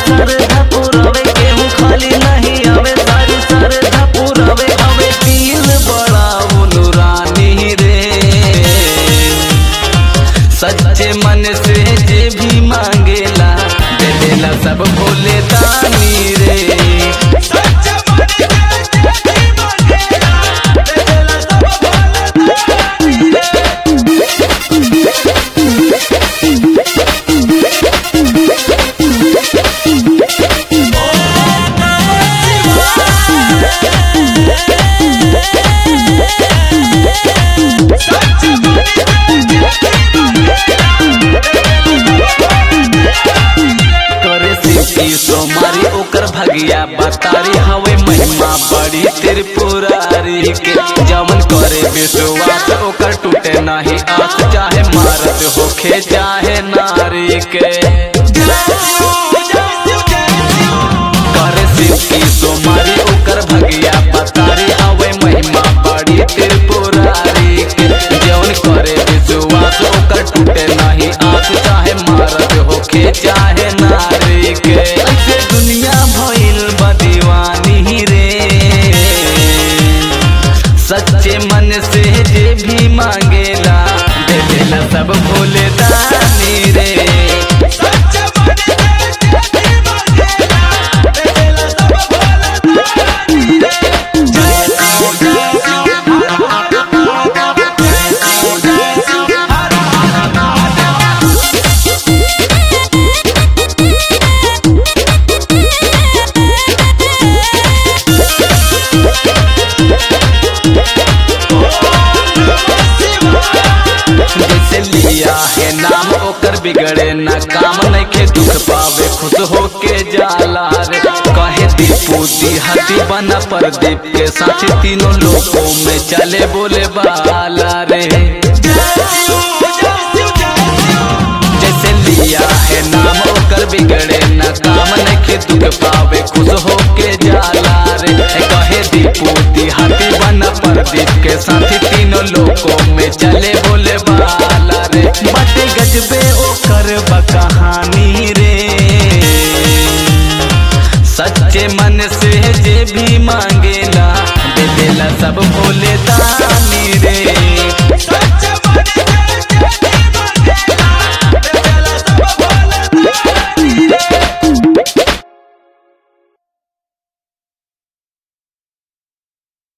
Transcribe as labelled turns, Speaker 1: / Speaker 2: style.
Speaker 1: सरधा पुरावे केहू खाली नहीं आवे सारी सरधा पुरावे हवे दिल बड़ा रानी रे सच्चे मन से जे भी मांगेला दे देला सब भोले दानी रे
Speaker 2: सच्चा मन से जय मंगेला दे देला सब भोले दानी रे सच्चा मन से जय
Speaker 1: करे सिद्धि सोमारी ओकर भगिया बतारी हवे महिमा बड़ी त्रिपुरारी के जमन करे विश्वास ओकर टूटे नहीं आस चाहे मारत होखे चाहे नारी के करे सिद्धि सोमारी ओकर भगिया बतारी हवे महिमा बड़ी त्रिपुरारी के जौन करे विश्वास ओकर टूटे नहीं आस चाहे मारत होखे चाहे नारी के ऐसे दुनिया भइल बा दीवानी रे सच्चे मन से जे भी मांगेला दे देला सब भोले दानी रे
Speaker 2: सच्चा मन से जय मंगेला दे देला सब भोले दानी रे
Speaker 1: जैसे लिया है नाम ओकर बिगड़े न काम नइखे दुख पावे खुश होके जाला रे कहे दीपू दिहाती बना प्रदीप के साथी तीनों लोगों में चले बोले बाला रे जैसे लिया है नाम ओकर बिगड़े न काम नइखे दुख पावे खुश होके जाला रे कहे दीपू दिहाती बना प्रदीप के साथी तीनों लोगों में चले बोले बाला रे बटे गजबे ओकर बा कहानी रे सच्चे मन से जे भी मांगेला दे देला सब भोले